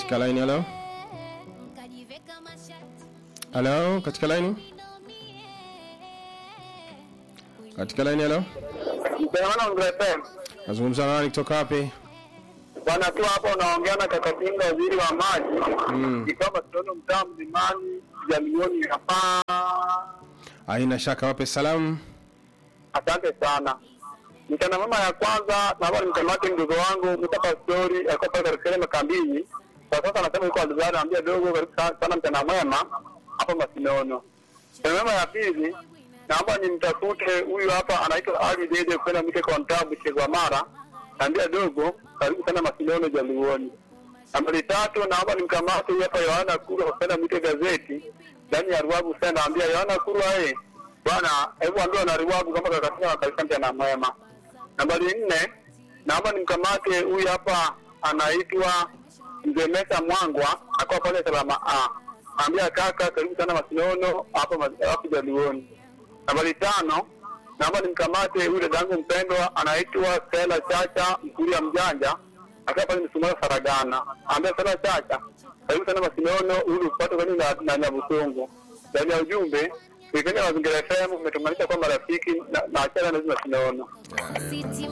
katika line halo halo katika line katika line halo Mpeana mrepe. nazungumza na nani kutoka wapi Bwana tu hapa unaongea na Kakatinga waziri wa maji. Mm. Ni kama tunaona mtaa mlimani jamioni hapa. haina shaka wape salamu Asante sana. Mchana mama ya kwanza naomba nimkamate mdogo wangu Mustafa Story alikuwa pale katika ile makambini. Kwa sasa anasema yuko Alzara anambia dogo karibu sana sana mchana mwema hapa Masinono. Mchana mama ya pili naomba nimtafute huyu hapa anaitwa Ali Dede kwenda mke kwa mtabu Chegwa Mara. Naambia dogo karibu sana Masinono Jaluoni. Nambari tatu naomba nimkamate huyu hapa Yohana Kuru kwenda mke gazeti ndani ya Ruabu sana naambia Yohana Kuru aye bwana hebu ambia na Ruabu kama kakatina wakalisa mchana mwema. Nambari nne naomba nimkamate huyu hapa anaitwa Mzee Mesa Mwangwa akawa pale Salama A. Naambia kaka karibu sana Masinono hapa ma- hapo Jaluoni. Nambari tano naomba nimkamate huyu dadangu mpendwa anaitwa Stella Chacha Mkuria Mjanja akiwa pale Msumara Faragana. Ambia Stella Chacha karibu sana Masinono ili upate kwani na, na Nyabusungu. Ndani ya ujumbe Kuipenda Mazingira FM umetumanisha kwa marafiki na na achana na hizo Masinono. City